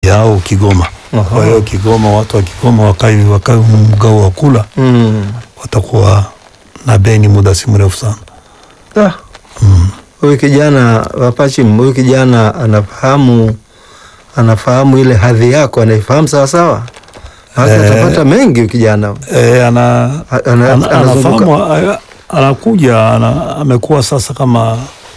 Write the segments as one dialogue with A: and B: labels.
A: yao Kigoma.
B: Aha.
A: Kwa hiyo Kigoma, watu wa Kigoma wakai wakai mgao wa kula
B: Mm.
A: watakuwa na beni muda si mrefu sana.
B: Ah. Huyu kijana Wapachim, huyu kijana anafahamu anafahamu ile hadhi yako, anaifahamu sawa sawa. Hata
A: Eh.
B: atapata mengi huyu kijana.
A: E, ana,
B: A- ana-
A: ana,
B: anazunguka.
A: anafahamu a- anakuja ana, amekuwa sasa kama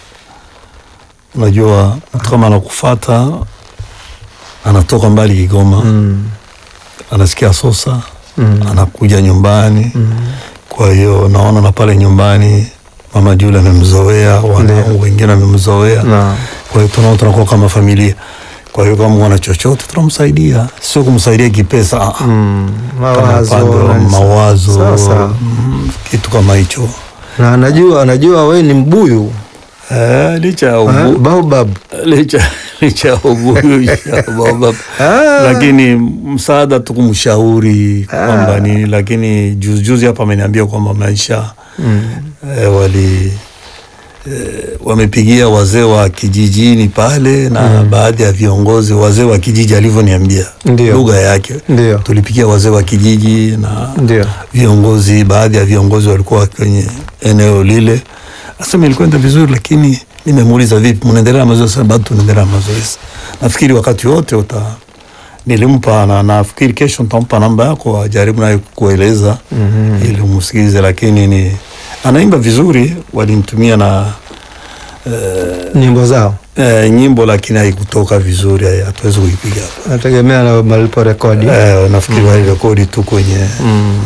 A: unajua mtu kama anakufata anatoka mbali Kigoma
B: Mm.
A: anasikia Sosa
B: Mm.
A: anakuja nyumbani
B: Mm.
A: kwa hiyo naona na pale nyumbani mama Jule amemzoea, wanangu
B: Ndio.
A: wengine amemzoea,
B: Na.
A: kwa hiyo tunaona tunakuwa kama familia. Kwa hiyo kama wana chochote tunamsaidia, sio kumsaidia kipesa, ah, ah.
B: Mm.
A: Kama
B: Mawazo.
A: upande wa
B: na-
A: mawazo
B: Sawa, sawa.
A: mm, kitu kama hicho
B: Na anajua anajua we ni mbuyu
A: eh, licha ya
B: eh,
A: ubu,
B: baobab.
A: licha licha ya ubuyu licha ya baba.
B: Ah.
A: lakini msaada tu kumshauri kwamba nini, lakini juzi juzi hapa ameniambia kwamba maisha
B: Mm.
A: eh, wali eh, wamepigia wazee wa kijijini pale na baadhi ya viongozi wazee wa kijiji alivyoniambia
B: Ndio.
A: lugha yake
B: Ndio.
A: tulipigia wazee wa kijiji na
B: Ndio.
A: viongozi baadhi ya viongozi walikuwa kwenye eneo lile asema ilikwenda vizuri lakini nimemuuliza vipi mnaendelea na mazoezi Sasa, bado tunaendelea na mazoezi nafikiri wakati wote uta nilimpa na nafikiri kesho nitampa namba yako ajaribu naye kueleza
B: Mhm.
A: ili umsikilize lakini ni anaimba vizuri walinitumia na
B: Nyimbo zao
A: eh, nyimbo lakini haikutoka vizuri hai- hatuwezi kuipiga hapa
B: nategemea na malipo rekodi.
A: eh, nafikiri walirekodi tu kwenye
B: Mm.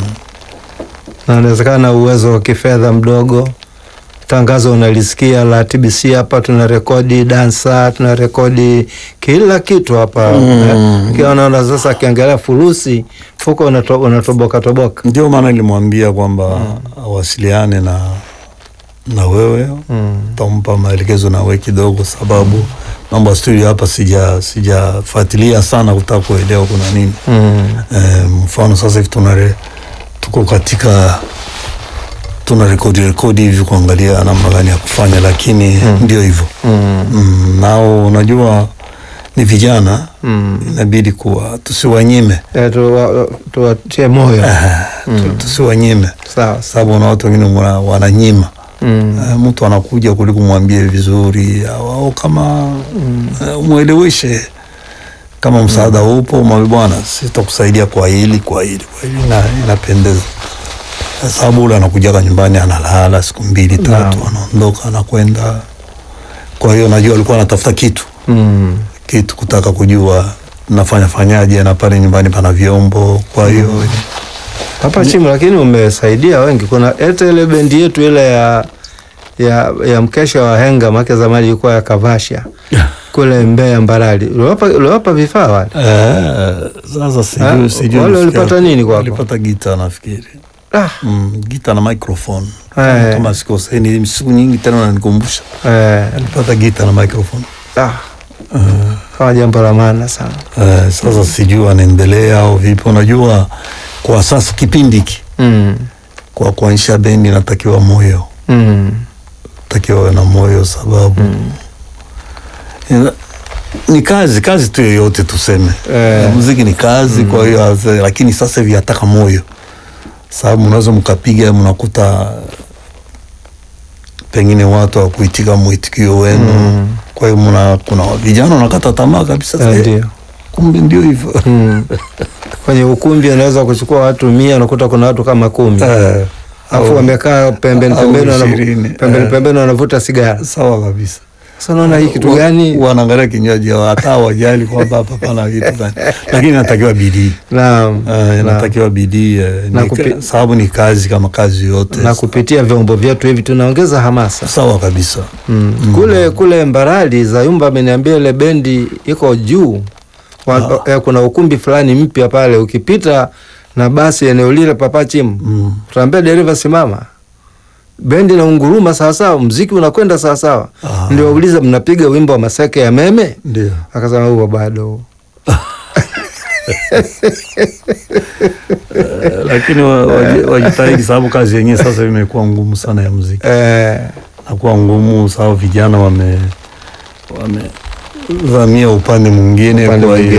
B: na inawezekana uwezo wa kifedha mdogo. Tangazo unalisikia la TBC hapa, tuna rekodi dansa, tuna rekodi kila kitu hapa
A: Mm.
B: Eh, kiwa naona sasa, akiangalia furusi fuko unato, unatoboka toboka.
A: ndio maana nilimwambia kwamba awasiliane na na wewe
B: Mm.
A: utampa maelekezo na wewe kidogo, sababu mambo ya studio hapa sija sijafuatilia sana kutaka kuelewa kuna nini.
B: Mm.
A: E, mfano sasa hivi tunare tuko katika tuna rekodi rekodi hivi kuangalia namna gani ya kufanya, lakini ndio hivyo
B: Mm.
A: mm, nao unajua ni vijana
B: Mm.
A: inabidi kuwa tusiwanyime
B: Eh, tuwa- tuwatie moyo
A: tu- tusiwanyime,
B: sawa.
A: sababu na watu wengine wana- wananyima
B: Mm.
A: Eh, mtu anakuja kuliko mwambie vizuri au, au kama eh, umweleweshe kama msaada upo, mwambie bwana, sitakusaidia kwa hili kwa hili kwa hili, na inapendeza Eh, sababu ule anakujaga nyumbani analala siku mbili tatu,
B: Naam.
A: anaondoka anakwenda. Kwa hiyo najua alikuwa anatafuta kitu
B: Mm.
A: kitu, kutaka kujua nafanya fanyaje, na pale nyumbani pana vyombo, kwa hiyo
B: hapa chini, lakini umesaidia wengi. Kuna hata ile bendi yetu ile ya ya, ya mkesha wa henga make zamani ilikuwa ya Kavasha kule Mbeya Mbarali, uliwapa uliwapa vifaa wale?
A: Eh, sasa
B: Ah,
A: sijui sijui
B: wale
A: nafikiri-
B: walipata nini kwako?
A: Walipata gita nafikiri.
B: Ah,
A: Mm, gita na microphone.
B: Eh.
A: Kama sikosei ni siku nyingi tena nanikumbusha.
B: eh,
A: Alipata gita na microphone.
B: ah, kama jambo la maana sana.
A: Eh, sasa sijui anaendelea au vipi. Unajua kwa sasa kipindi hiki
B: Mm.
A: kwa kuanzisha bendi natakiwa moyo.
B: Mm.
A: Takiwa uwe na moyo sababu Ina- ni kazi kazi tu yoyote tuseme
B: Eh.
A: muziki ni kazi kwa hiyo haze- lakini sasa hivi yataka moyo sababu mnaweza mkapiga mnakuta pengine watu wakuitika mwitikio wenu
B: Mm.
A: kwa hiyo mna kuna vijana wanakata tamaa kabisa
B: Eh,
A: eh,
B: Ndio.
A: kumbe ndio hivyo
B: Mm. Kwenye ukumbi anaweza kuchukua watu mia, unakuta kuna watu kama kumi
A: Eh,
B: alafu
A: au-
B: wamekaa pembeni
A: au
B: pembeni, wanavu-
A: ishirini,
B: pembeni
A: eh.
B: pembeni wanavuta sigara.
A: sawa kabisa
B: Sasa unaona hii kitu
A: Wa-
B: gani?
A: wanaangalia kinywaji yao, hata wajali kwamba hapa pana vitu gani lakini inatakiwa bidii
B: Naam.
A: Eh,
B: naam.
A: inatakiwa bidii eh,
B: Na
A: ni
B: kupi-
A: ka- sababu ni kazi kama kazi yote
B: na kupitia vyombo vyetu hivi tunaongeza hamasa
A: sawa kabisa
B: mm. kule kule Mbarali Zayumba ameniambia ile bendi iko juu Wa, eh, kuna ukumbi fulani mpya pale, ukipita na basi eneo lile papachim
A: mm.
B: utaambia dereva simama, bendi na unguruma sawasawa, mziki unakwenda sawasawa.
A: Ah.
B: Ndio wauliza mnapiga wimbo wa maseke ya meme?
A: ndio
B: Akasema huo bado.
A: Eh, lakini wa- waji- wajitahidi sababu kazi yenyewe sasa imekuwa ngumu sana ya muziki
B: Eh,
A: nakuwa ngumu sababu vijana wame wame vamia upande mwingine
B: Upande
A: kwa
B: mwingine.